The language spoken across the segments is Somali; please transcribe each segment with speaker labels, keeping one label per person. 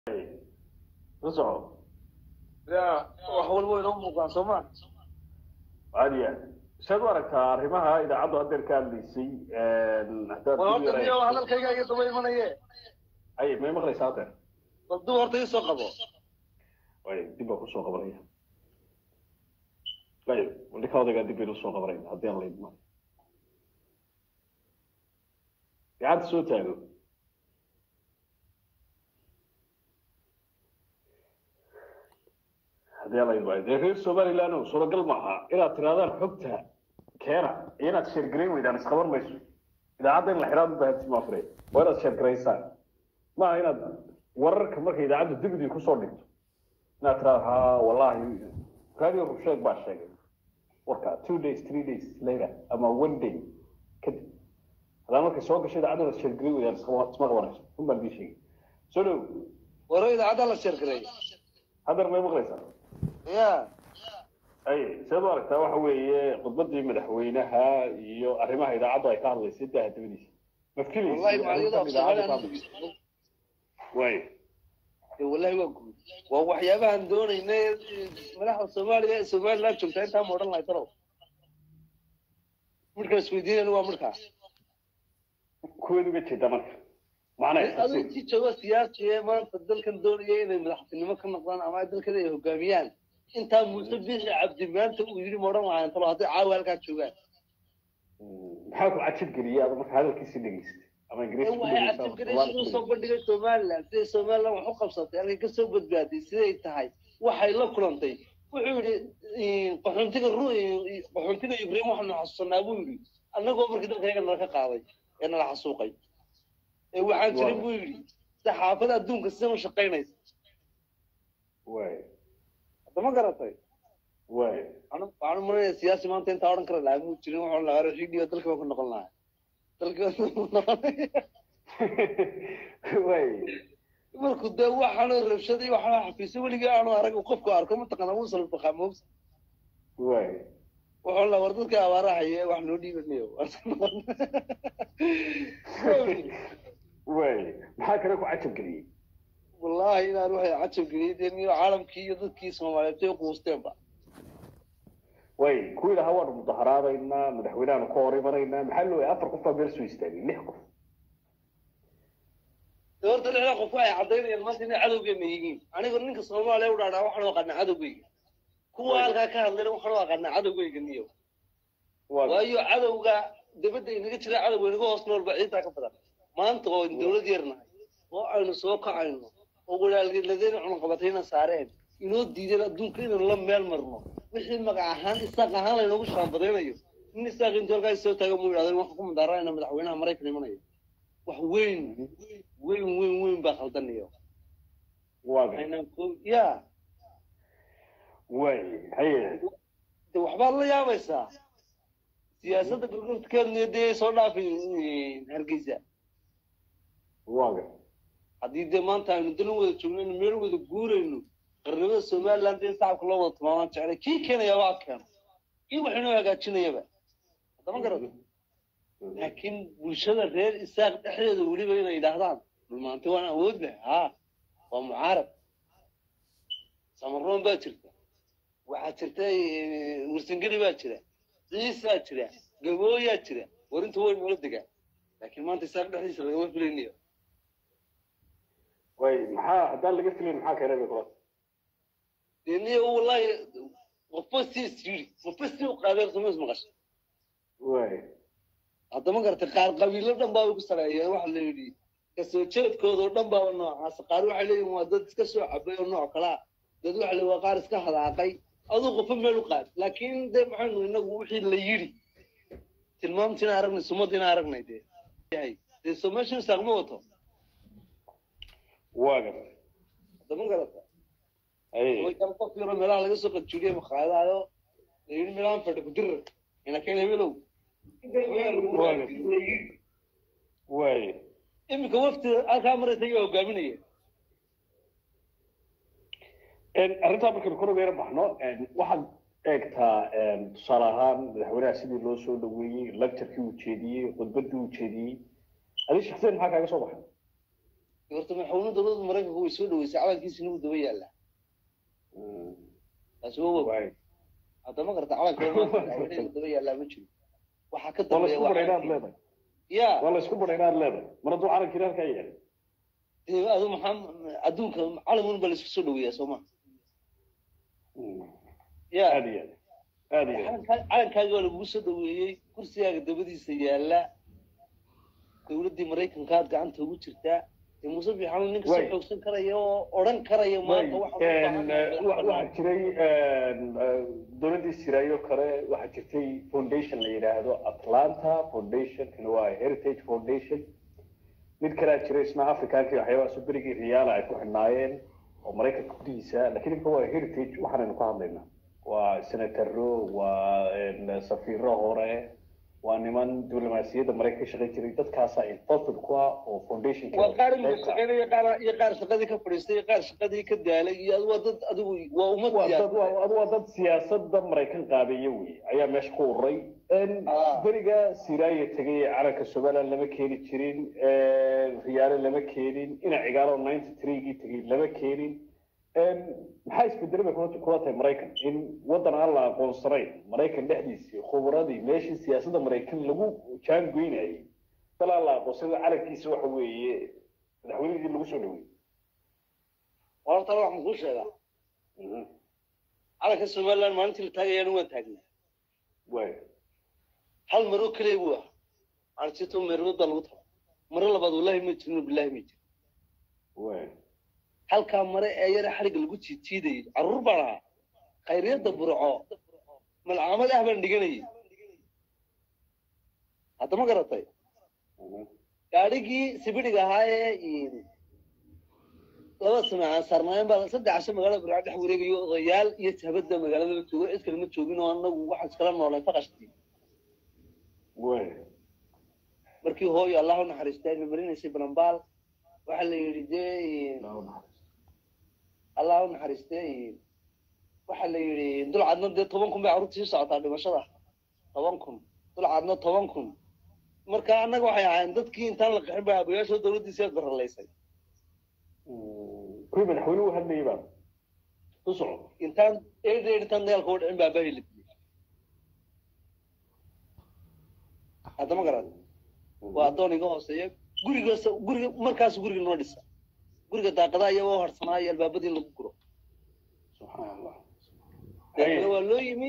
Speaker 1: la soco
Speaker 2: ya wax walba inoo muuqdaan soo ma
Speaker 1: caadiya saad u aragtaa arrimaha idaacaddu haddeer ka hadlaysay haddaad
Speaker 2: war
Speaker 1: dib
Speaker 2: horta
Speaker 1: yara-
Speaker 2: niyo hadalkayga iga daba imanaye
Speaker 1: ay may maqlaysaa haddeer
Speaker 2: bal dib horta ii soo qabo
Speaker 1: ay dib baa kusoo qabanaya ay ninka odaygaa dib baynu usoo qabanayna haddii aan laydma gacanta soo taago haddii aan laydma dee reer somaliland oo suuragal maaha inaad tirahdaan xogta keena iyo inaad sheergarayn weydaan isqaban mayso idaacadda in la xidhaan ubaahanti ma afre waa inaad sheergaraysaan maaha inaad wararka marka idaacaddu dibidii kusoo dhigto inaad tiraahdo ha wallahi radio rusheeg baa sheegay warka two days three days later ama one day kadib haddaan markay soo gasho idaacadda sheergarayn weydaan isqaba- isma qabanayso un baan dii sheegay soo dhow
Speaker 2: waro idaacadda la sheergaray
Speaker 1: haddar may maqlaysaa
Speaker 2: ya
Speaker 1: ay sidaad u aragtaa waxa weeye khudbadii madaxweynaha iyo arrimaha idaacaddu ay ka hadlaysay daha dabadiisa ma
Speaker 2: wallahi macaliyada af
Speaker 1: filaysa
Speaker 2: soomaaliya
Speaker 1: way
Speaker 2: wallahi waa guud waa waxyaabahan doonayna madaxda soomaaliya ee somaliland joogtaa intaa ma odhan lahay talow midka isweydiinayna waa midkaa
Speaker 1: kuweed uga jeeda marka macnaha
Speaker 2: adigu si jooga siyaasi ee maanta dalkan doonaya inay madaxtinimo ka noqdaan ama dalkan ay hogaamiyaan intaa muuse bixi cabdi maanta uu yidhi ma odhan lahayn talo hadday caawa halkaa joogaan
Speaker 1: maxaa ku cajib geliyay ada marka hadalkiisi dhegaystay ama ingiriisi ku
Speaker 2: waxay
Speaker 1: dhegeysaa,
Speaker 2: cabdibgarayshu
Speaker 1: Soomaali ku
Speaker 2: usoo bandhigay somaliland siday somaliland wax u qabsatay halkay kasoo badbaaday siday tahay waxay la kulantay wuxuu yidhi qaxoontiga ru qaxoontiga ibrahim waxaanu xasuusanaa buu yidhi annagoo markii dalkayga nala ka qaaday ee nala xasuuqay ee waxaan jirin buu yidhi saxaafada adduunka sidan u shaqaynaysa
Speaker 1: way
Speaker 2: hadda ma garatay
Speaker 1: way
Speaker 2: waxaan waxaan u malaynayaa siyaasi maanta intaa odhan kara lahaa muu jirin waxaan lahaa rafiidiyo dalka baan ku noqon lahaa dalka baan ku noqon
Speaker 1: way
Speaker 2: markuu dee waxaanu rabshaday waxaanu xafiisyo weligii aanu arag uu qofku arko mataqaana wuu salbakaa moogsa
Speaker 1: way
Speaker 2: wuxuu la war dadka abaara haye wax noo dhiibanayo
Speaker 1: way maxaa kale ku cajab geliyey
Speaker 2: wallahi inaan waxay cajab geliyay dee niyo caalamkii iyo dadkii soomaaliyeed ay quusteenba
Speaker 1: way kuwii lahaa waanu mudaharaadaynaa madaxweynehaanu ka hor imanaynaa maxaa loo afar qof baa meel soo istaagay lix qof
Speaker 2: dee horta lixda qof waxay caddaynayaan maanta inay cadowgeena yihiin aniga ninka soomaaliya u dhaadhaa waxaan u aqaanaa cadowgeyga kuwa halkaa ka hadlayna waxaan u aqaanaa cadowgeyga niyo
Speaker 1: waa
Speaker 2: waayo cadowga dabadda inaga jira cadowga inaga hoos noolba ciidaa ka badan maanta oo aynu dawlad yar nahay oo aynu soo kacayno oo walaalgeladayna cunaqabatayna saareen inoo diideen adduunka inaynu la meel marno wixii magac ahaan isaaq ahaan laynoogu shaambadaynayo nin isaaq intuu halkaas soo taaga mu yidhahdeen waxaan ku mudaaraayna madaxweynaha maraykan imanayo wax weyn weyn weyn weyn baa khaldanayo
Speaker 1: waa
Speaker 2: aynaan ko ya
Speaker 1: way haye
Speaker 2: de waxbaad la yaabaysaa siyaasadda gurgurtkeedna dee soo dhaafay hargeysa
Speaker 1: waaga
Speaker 2: haddii dee maanta aynu dalan wada joogno inu meel wada guurayno qarnimada somaliland in shacabka loo wada tilmaamaan jeclay kii keenayaaba ha keeno kii wax inoo hagaajinayaba haddama garad laakiin bulshada reer isaaq dhexdeeda weliba inay yidhaahdaan dhulmaante waan awood leh haa waa mucaarad samaroon baa jirta waxaa jirta eh, warsangeli baa jira ciisaa jira gabooyaa jira warinta way nala degaa laakiin maanta isaaq dhexdiisa lagama filaynayo
Speaker 1: way maxaa haddaan laga filayn maxaa keenay bay kula
Speaker 2: deni wallahi qofba si is yiri qofba si u qaadeen samays maqasha
Speaker 1: way
Speaker 2: haddama garatay qaar qabiilo dhan baa ku sareeyeen waxa la yidhi kasoo jeedkooda oo dhan baaba noocaas qaar waxay leeyihin waa dad iska soo cabay oo nooc kalaa dad waxa le waa qaar iska hadaaqay aduu qofba meel u qaad laakiin dee maxaynu inagu wixii la yidhi tilmaamtiina aragnay sumadina aragnay dee yahay dee soo meeshan isaaqma wato
Speaker 1: waaga
Speaker 2: haddama garata
Speaker 1: haye
Speaker 2: way kala qof yaro meelaha laga soo qadjuuliyay maqaayadayo la yidhi meelahan fadhi ku dirar ina keen hebelow
Speaker 1: way
Speaker 2: iminka wafti halkaa maraysa ayaa hogaaminaya
Speaker 1: arrintaa markaynu kor uga yara baxno waxaad eegtaa tusaale ahaan madaxweynaha sidii loo soo dhaweeyey lecturkii uu jeediyey khudbadii uu jeediyey adi shaksiyan maxaa kaaga soo baxay
Speaker 2: horta madaxweyne dowladda maraykanka way soo dhaweysay calankiisina wuu daba yaallaa taasi waa wa
Speaker 1: waay
Speaker 2: hadda ma garata calanka madaxweyne daba yaallaa ma jiro waxaa ka
Speaker 1: waa la
Speaker 2: dambeeya
Speaker 1: isku badhay inaad leedahay
Speaker 2: ya
Speaker 1: waa la isku badhay inaad leedahay mar hadduu calankii halkaa yahay
Speaker 2: dee adu maxaa adduunka calamun baa la isku soo dhaweeyaa soo ma ya
Speaker 1: aad iyo aad aad iyo aad
Speaker 2: calankaa- calankaaga waa lagugu soo dhaweeyey kursigaaga dabadiisa yaalla dowladdii maraykanka aad gacanta ugu jirtaa dee muuse fiixaanu ninka soo
Speaker 1: Way.
Speaker 2: xoogsan karaya oo odhan karaya maanta waxa loo baahan yahay
Speaker 1: waxaa jiray dowladdii siraayo kale waxaa jirtay foundation la yidhaahdo atlanta foundation kana waa heritage foundation mid kalea jiray isna africankii waxyaabahaas berigii riyaala ay ku xidhnaayeen oo maraykanka gudihiisa lakiin imka waa heritage waxaanaynu ka hadlaynaa waa senataro waa safiiro hore waa niman diblomaasiyadda maraykan ka shaqayn jiray dadkaasaa involved ku ah oo foundationka
Speaker 2: waa qaar imika shaqeynaya qaar iyo qaar shaqadii ka fadhiistay iyo qaar shaqadii ka daalay iyo adu waa dad adigu waa ummad
Speaker 1: waa dad
Speaker 2: siyaasad
Speaker 1: waa adu waa dad siyaasadda maraykan qaabeeye wey ayaa meesha ku ururay
Speaker 2: Ah.
Speaker 1: beriga siraaya tegay ee calanka somaliland lama keeni jirin riyaale lama keenin ina cigaalo ninety threegii tegay lama keenin maxaa isbedelay bay kula kula tahay maraykan in waddan aan la aqoonsanayn maraykan dhexdiisii khubradii meeshii siyaasadda maraykan lagu jaangoynayay dal aan la aqoonsanay calankiisa waxa weeye madaxweynihii lagu soo dhaweeyey
Speaker 2: horta waxaan kuu sheegaa calanka somaliland maalintii la taagayaana waan taagnaa
Speaker 1: waay
Speaker 2: hal maro keliya buu ah aansito meerood baa lagu taba maro labaad wallahi ma jirin billahi ma jirin
Speaker 1: waay
Speaker 2: halkaa mare ee yare xadhigga lagu jiijiidayay carruur baan ahaa khayriyadda burco malcaamad ah baan dhiganayay hadda ma garatay gaadhigii sibidhiga ahaa ee laba sano aan saarnaayeen baa saddex casho magaalada burco dhex wareegayo odayaal iyo jabadda magaalada joogo cid kale ma joogin oo anagu waxaan iskala nooleen faqashtii
Speaker 1: waay
Speaker 2: markii hooyo allah u naxariistay ayna marinaysay balambaal waxaa la yidhi dee allah u naxariistay waxaa la yidhi dulcadna dee toban kun bay carruurta sii socotaa dhimashada toban kun dulcadna toban kun marka annaga waxay ahaayeen dadkii intaan la qixin bay aabayaashoo dowladdiisi aad baralaysay
Speaker 1: kuwii madaxweyne u hadlayay baa u soco
Speaker 2: intaan eed eed intaan dagaalka u dhicin baa aabahii la dilay hadda ma garan waa addoon iga hooseeya gurigaas guriga markaas guriga noo dhisa guriga daaqadaha iyagoo harsanaa iyo albaabadii in lagu guro
Speaker 1: subxaan allah
Speaker 2: dabeetna waa loo yimi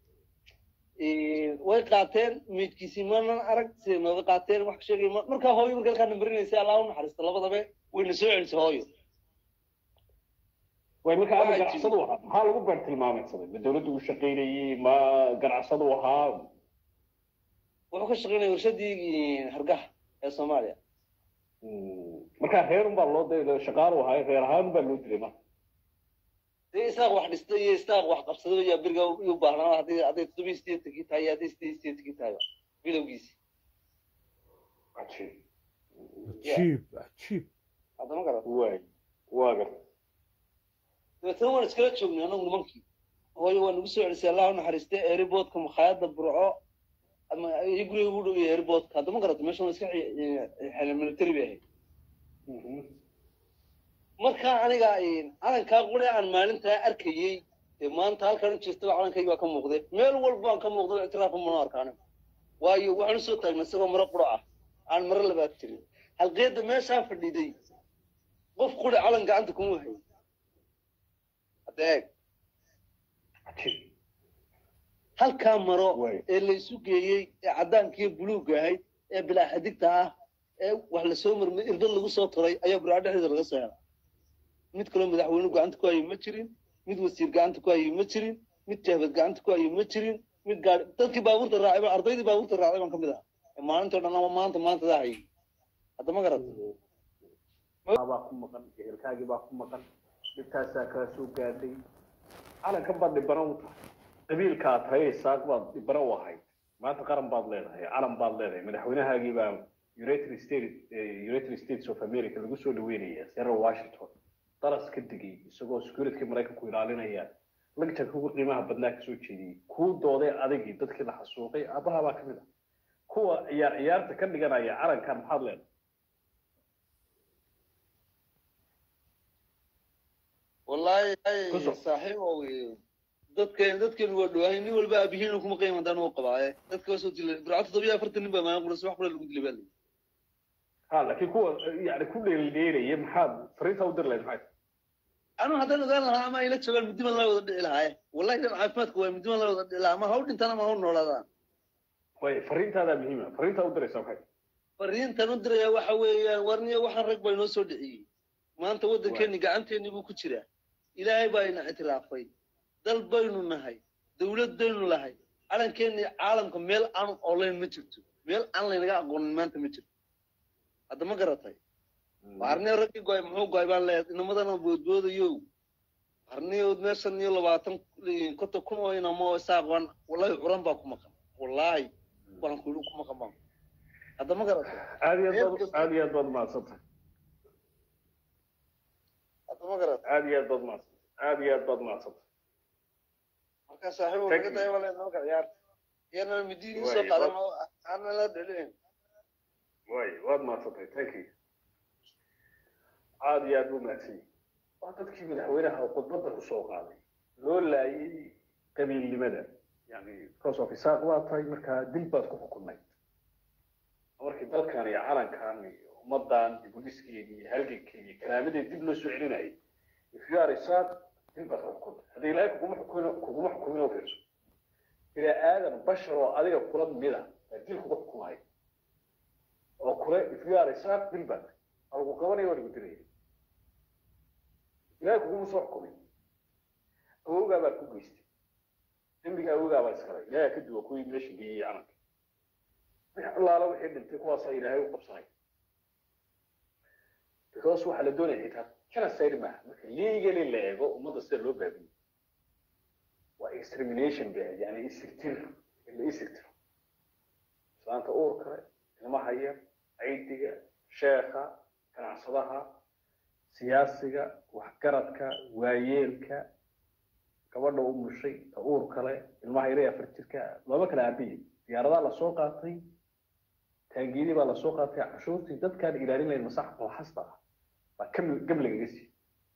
Speaker 2: way qaateen meydkiisii manan arag siday nooga qaateen wax ka sheegay ma- markaa hooyo marka halkaa nambarinaysay allah u naxariista labadabe wayna soo celisay hooyo
Speaker 1: way marka ama
Speaker 2: Waxaa
Speaker 1: ganacsadu ahaa maxaa lagu beer tilmaamaysaday ma dawladdu u shaqaynayey ma ganacsadu ahaa
Speaker 2: wuxuu ka shaqaynaya warshadii hargaha ee soomaaliya
Speaker 1: marka reer unbaa loo da shaqaalu ahaa reer ahaan baa loo dilay marka
Speaker 2: dee isaaq wax dhistay iyo isaaq wax qabsaday ayaa beriga u baahnaa hadday hadday toddoba iyo sideetankii tahay iyo hadday sideed iyo sideetankii tahay bilowgiisi
Speaker 1: cajiib
Speaker 3: cajiib cajiib
Speaker 2: haddama garan
Speaker 1: waay waa garta
Speaker 2: dabeetna waan iskala joognay anagu nimankii hooyo waa nagu soo celisay allah u naxariistay airboodka makhaayadda burco ama iyo guriga ugu dhow iyo airboodka haddama garata meeshan waa iska xel military bay ahayd marka aniga calankaa qure aan maalintaa arkayey dee maanta halkan u jirtaba calankaygi baa ka muuqday meel walba aan ka muuqday ictiraafa mana arka aniga waayo waxaan usoo taagnay isagoo maro qura ah aan maro labaad jirin halqeedda meeshaa fadhiday qof qure calan gacanta kuma hayo hadda eeg
Speaker 1: cajiib
Speaker 2: halkaa maro
Speaker 1: Way.
Speaker 2: ee laysu geeyey ee caddaankiiyo buluugga ahayd ee bilaa xadigta ah ee wax lasoo marmay irbad lagu soo turay ayaa burca dhexdeeda laga soo helay mid kaloo madaxweyne gacanta ku hayay ma jirin mid wasiir gacanta ku hayay ma jirin mid jahbad gacanta ku hayay ma jirin mid gaari dadkii baabuurta raacay baan ardaydii baabuurta raacday baan ka mid ahaa ee maalintoo dhan ama maanta maanta daa hayay hadda ma garat
Speaker 1: baa ku maqan ehelkaagii baa ku maqan dhibtaasaa kaa soo gaadhay calankan baad dhibana u tahay qabiilkaa tahay isaaq baad dhibana u ahayd maanta qaran baad leedahay calan baad leedahay madaxweynahaagii baa united states eh, united states of america lagu soo dhaweynaya seattle washington daras ka degay isagoo security maraykanku ilaalinaya lagjanka ugu qiimaha badnaa kasoo jeediyey kuu dooday adigii dadkii la xasuuqay aabaha baa kamid ah kuwa ciyaar ciyaarta ka dhiganaya calankan maxaad leedahay
Speaker 2: wallaahi
Speaker 1: Ku soo.
Speaker 2: saaxiib oo wey dadkeen dadkeen waa dhawaahay nin walba aabihiin kuma qiimo haddaan u qabaaye dadka waa soo dilay burcad toddobiyo afartan nin baa maalin qura subax qura lagu dilay baa layidhi
Speaker 1: ha laakiin kuwa yani ku dheeldheelaya maxaad fariinta u dir lahayd maxay
Speaker 2: anu haddaan ogaan lahaa ama ayla joogaan middiman la wada dhici lahaaye wallahi dhan caafimaadka waa middiman la wada dhici lahaa ama ha u dhintaan ama ha u noolaadaan
Speaker 1: way fariintaadaa muhiima fariintaa u diraysaa maxay
Speaker 2: fariintan u diraya waxa weeyaan warniyo waxaan rag baa inoo soo dhiciyey maanta waddankeeni gacanteeni buu ku jiraa ilaahay baa ina ictiraafay dal baynu nahay dawlad baynu lahay calankeeni caalamka meel aan olayn ma jirto meel aan laynaga aqoonin maanta ma jirto hadda ma garatay arniyo raggii goay muxuu goay baan leeyahay inamadana boodboodayo arniyood meeshan iyo labaatan konton kun oo inamo oo isaaqan wallahi curan baa ku maqan wallahi waan ku ku maqan baan hadda ma garatay
Speaker 1: aad iyo aad baad aad iyo aad baad mahadsantahay
Speaker 2: hadda ma garatay
Speaker 1: aad iyo aad baad mahadsantahay aad iyo aad baad mahadsantahay
Speaker 2: marka saaxiibo
Speaker 1: Thank
Speaker 2: naga
Speaker 1: you.
Speaker 2: daya wala noo ciyaar iyana midiin soo
Speaker 1: Waayo,
Speaker 2: qaadan oo aan la dhalin
Speaker 1: way waad mahadsantahay thank you aad iyo aad buu mahadsan yahay waa dadkii madaxweynaha khudbadda ku soo qaaday loo laayay qabiilnimada yani because of isaaq waa tahay markaa dil baad ku xukunayd markii dalkan iyo calankan iyo ummadan iyo booliiskeedi iyo halgankeedi iyo karaamadeed dib loo soo celinayay if you are isaaq dil baad ku xukuntay haddii ilaahay kuguma xukumin kuguma xukumin oo fiirso ilaa aadan bashar oo adiga kula mida baa dil kugu xukumaya oo kule if you are isaaq dil baad waa lagu qabanaya waa lagu dilaya ilaahay kuguma soo xukumin awowgaa baad ku geystay dembiga awowgaa baa iskale ilaahay ka duwa kuwii meesha geeyey calanka wixii allaala wixii dhintay kuwaasaa ilaahay u qabsanay because waxaa la doonaya xitaa genocide maaha marka legally la eego ummadda sida loo baabiyo waa extermination ba yani isirtir in la isirtiro islaanta uur kale ilmaha yar caydiga sheekha ganacsadaha siyaasiga waxgaradka waayeelka gabadha u mushay ta uur kale ilmaha yare afar jirka looma kala aabiye diyaaradaa lasoo qaatay taangeedii baa lasoo qaatay cashuurtii dadkaan ilaalin lahayn masax qooxasta ah baa gam lagaga siiyey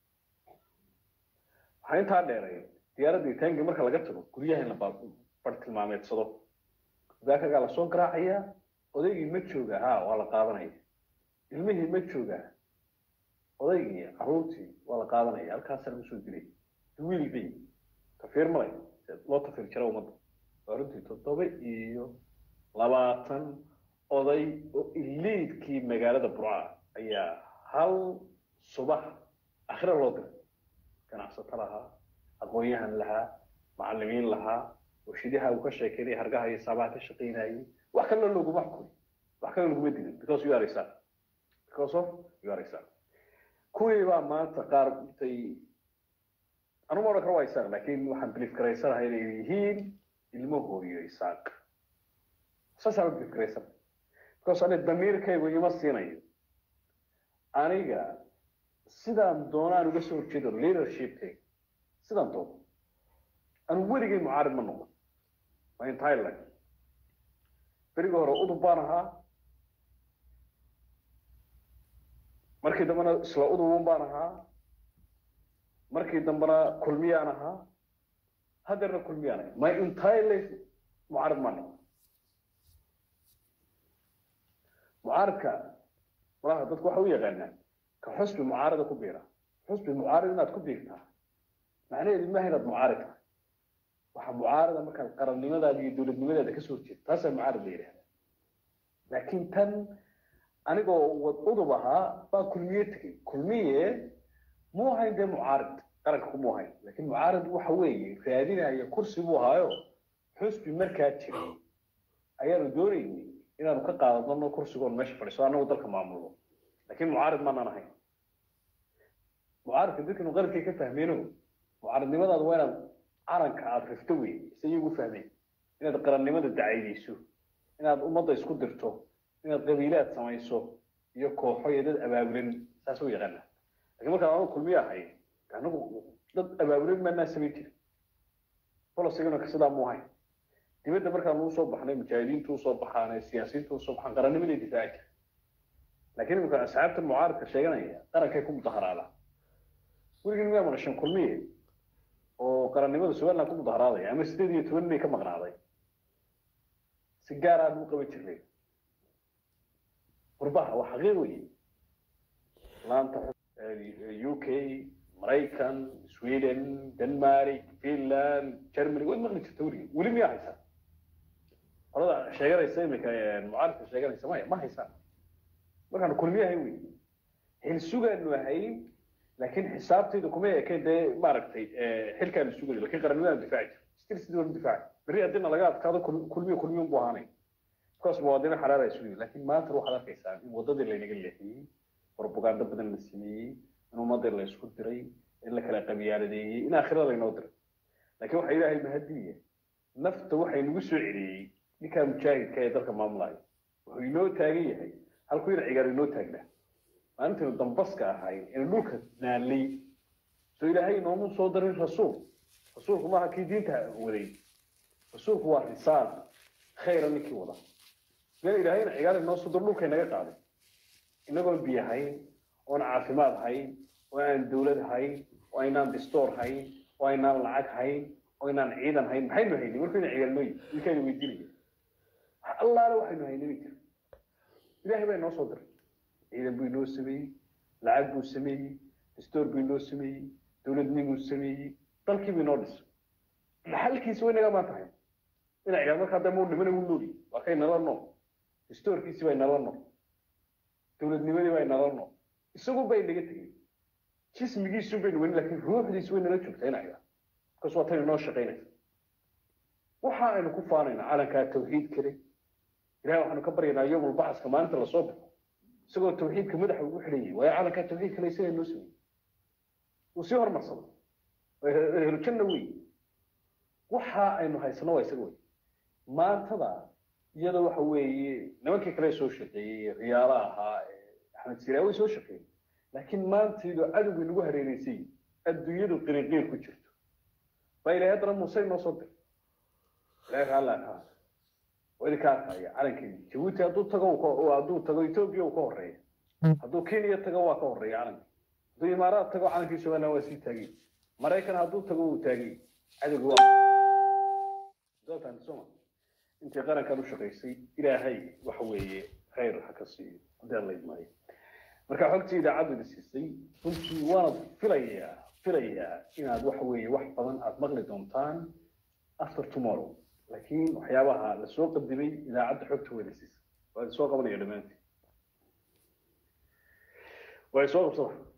Speaker 1: waxaa intaa dheeray diyaaradii taangi marka laga tago guryaha in la bartilmaameedsado daakagaa lasoo garaacayaa odaygii ma jooga ha waa la qaadanaya ilmihii ma jooga odaygii caruurtii waa la qaadanaya halkaasaa lagu soo dilay wiil bay tafiir malay loo tafiir jira ummadda waa runtii toddoba iyo labaatan oday oo iliidkii magaalada burca ayaa hal subax akhira loo diray ganacsato lahaa aqoon-yahan lahaa macalimiin lahaa warshidaha uu ka sheekeynay hargaha iyo saabaha ka shaqaynayay wax kalena loguma xukumin wax kalena laguma dilin because you are a son because of you are a son kuwii baa maanta qaar intay anu ma odhan karo waa isaaq laakiin waxaan biliif garaysanahay inay yihiin ilmo hooyo isaaq saasaan biliif garaysanahay because ani damiirkaygu ima siinayo aniga sidaan doonaan uga soo horjeedo leadershipkayga sidaan doono anu weligay mucaarid ma noqon my entire life berigii hore udub baan ahaa markii dambena isla udubun baan ahaa markii dambena kulmiyaan ahaa hadeerna kulmiyaan ahay my entire life mucaarid maa noqon mucaaridka malaha dadku waxa u yaqaanaa ka xusbi mucaarida ku biira xusbi mucaarid inaad ku biirtaa macnaheedu maaha inaad mucaarid tahay waxa mucaarida markaad qarannimadaada iyo dowladnimadaada kasoo horjeeda taasaa mucaarid la yidhahda laakiin tan anigoo wad udub ahaa baa kulmiye tegey kulmiye muu ahayn dee mucaarid qaranka kumuu ahayn laakiin mucaarid waxa weeye raadinaya kursi buu ahaayo xusbi markaa jiray ayaanu doonaynay inaanu ka qaadano kursigoon meesha fadhiiso annagu dalka maamulno laakiin mucaarid maanaan ahayn mucaaridka dadkanu qalabkay ka fahmeeno mucaaridnimadaadu waa inaad calanka aada rifto wey se iyagu fahmeen inaad qarannimada dacaydayso inaad ummadda isku dirto inaad qabiilaad samayso iyo kooxo iyo dad abaabulan saas u yaqaana lakiin markaan anagu kulmiye ahay anagu dad abaabulan maanaa samayn jirin bolosigana sidaa mu ahayn dibadda markaan usoo baxnay mujaahidiintu usoo baxaan siyaasiyiintu usoo baxaan qarannimaday difaaci jira laakiin imika asxaabta mucaaridka sheeganaya qarankay ku mudaharaadaan weligin miyaa maqashan kulmiye oo qarannimada somaliland ku mudaharaadaya ama sideed iyo toban inay ka maqnaaday si gaar ah buu qaban jirnay qurbaha waa xaqiiq weeye laanta u k maraykan sweden denmark finland germany way maqli jirta weligin weli miyaa haysaa qolada sheeganaysa imika mucaaradka sheeganaysa maya ma haysaan markaanu kulmiye ahayn wey xilsugaanu ahayn laakiin xisaabtayda kuma ekeen dee maaragtay xilkaanu sugayo lakin qarannimadaanu difaaci jir stil sidii wanu difaaci berri haddina laga adkaado kulmiye kulmiye unbu ahaanay markaas muwaadino xaraar ay sugayo laakiin maanta waxaad arkaysaa in waddadii laynaga leexiyey propaganda badan la sameeyey in ummadii la isku diray in la kala qabyaaladeeyey in aakhirada laynoo diray laakiin waxa ilaahay mahadiya nafta waxay nagu soo celiyey ninkaa mujaahidka ee dalka maamulaya wuxuu inoo taagan yahay halkuu ina cigaar inoo taagnaa maalintaynu dambaska ahayn inu dhulka naalay soo ilaahay inoomu soo darin rasuul rasuulku maaha kii diinta waday rasuulku waa risaal khayra ninkii wada meel ilaahayna cigaar inoo soo diro dhulkay naga qaaday inagoon biyo hayn oon caafimaad hayn oo aan dawlad hayn oo aynaan distoor hayn oo aynaan lacag hayn oo aynaan ciidan hayn maxaynu haynay markuu ina cigaar noo yimi ninkayna weydiinaya wax allaale waxaynu haynay ma jiro ilaahay baa inoo soo diray ciidan buu inoo sameeyey lacag buu sameeyey distoor buu inoo sameeyey dowladnimuu sameeyey dalkii buu inoo dhisay maxalkiisi way naga maanta hayn ina cigaar marka hadda muu dhimana wuu nooli waa kay nala nool distoorkiisi bay nala nool dowladnimadii bay nala nool isagu bay naga tegey jismigiisun baynu weyn laakiin ruuxdiisi way nala joogtaa ina cigaar markaas waa tan inoo shaqaynaysa waxa aynu ku faanaynaa calankaa tawxiid kale ilahay waxaanu ka baryaynaa yowmul baxaska maalinta lasoo baxo isagoo tawxiidka madaxa ugu xidhan yahay waayo calankaa tawxiid kale isagaa noo sameeyey uu sii hormarsado ehlujanna wey waxa aynu haysano waa isaga wey maantada iyada waxa weeye nimankii kale soo shaqeeyey riyaala ahaa axmed siraa way soo shaqeeyey laakiin maantaydu cadowgii nagu hareereysay adduunyadu qiriqiir ku jirto baa ilahay haddana muuse inoo soo diray ilahay raallaa ka waa idinka arkaya calankii jabuuti hadduu tago hadduu tago etoobiya uu ka horeeya hadduu kenya tago waa ka horeeya calankii hadduu imaaraad tago calankii somaliland waa sii taagay maraykan hadduu tago wuu taagay cadowgi waa doontaan soma intii qarankan u shaqaysay ilaahay waxa weeye khayr ha ka siiyo haddii alla idmaayo marka xogtii idaacaddu idin siisay runtii waanad filayaa filayaa inaad waxa weeye wax badan aad maqli doontaan after tomorrow laakiin waxyaabaha lasoo qadimay idaacadda xogta weyna siisay waa idin soo qabanaya dhammaantiin waa idin soo qabsada